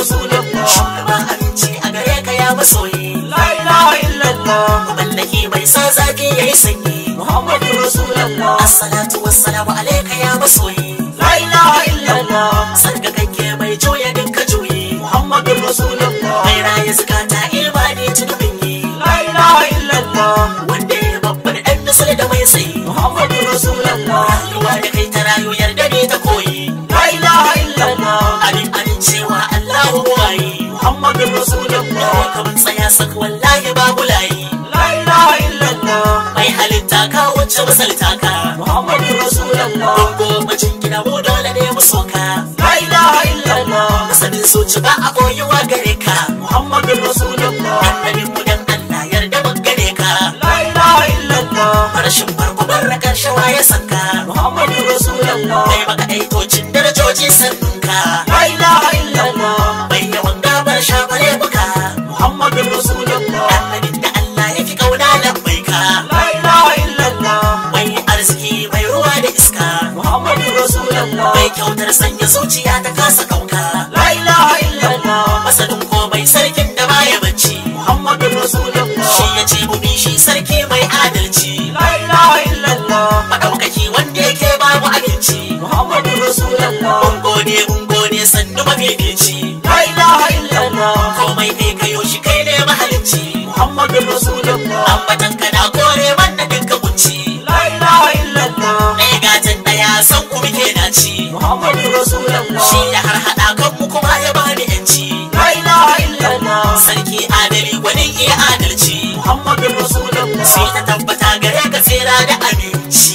Rasulullah shugaba aminci a gare ka ya masoyi La ilaha illallah mallaki mai sa zafi yayi sanyi Muhammadu Rasulullah assalatu wassalamu alayka ya masoyi La ilaha illallah sarkakakke mai juya dinka juyi Muhammadu Rasulullah mai raye zukata imani tunubin yi La ilaha illallah wanda ya babbar ɗan misali da mai tsayi Muhammadu Rasulullah rayuwa da kai ta rayu yarda ne ta koyi La ilaha illallah abin amincewa Allahu wayi Muhammadu Rasulullah kamar tsaya sak wallahi babu layi La ilaha illallah mai halitta ka wacce misalta ka Muhammadu Rasulullah Bango macin gida mu dole ne mu soka La ilaha illallah Masanin soci ba a koyuwa gare ka Muhammadu Rasulullah Annabin mu dan Allah yarda mun gare ka La ilaha illallah Farashin farko barra karshe waye sanka Muhammadu Rasulullah Mai maka aitocin darajoji sannunka La ilaha illallah Mai yawan gabar shafare buka Muhammadu Rasulullah Annabin da Allah ya fi kauna lambai ka La ilaha illallah Mai arziki mai ruwa da iska Muhammadu Rasulullah Mai kyautar sanya zuciya ta kasa kauka La ilaha illallah Masanin komai sarkin da baya bacci Muhammadu Rasulullah Shi ya ce mu bi shi sarki mai adalci La ilaha illallah Maɗaukaki wanda yake babu abinci Muhammadu Rasulullah Mun gode mun gode sannu mafifici La ilaha illallah Komai kai kayo shi kai ne mahalicci Muhammadu Rasulullah Ambatan ka na kore mana dinka kunci La ilaha illallah Ɗaya gatan ɗaya san ku muke daci Muhammadu Rasulullah Shi ya har haɗa kanmu kuma ya bani yanci La ilaha illallah Sarki adali gwanin iya adalci Muhammadu Rasulullah Sai ta tabbata gare ka tsira da aminci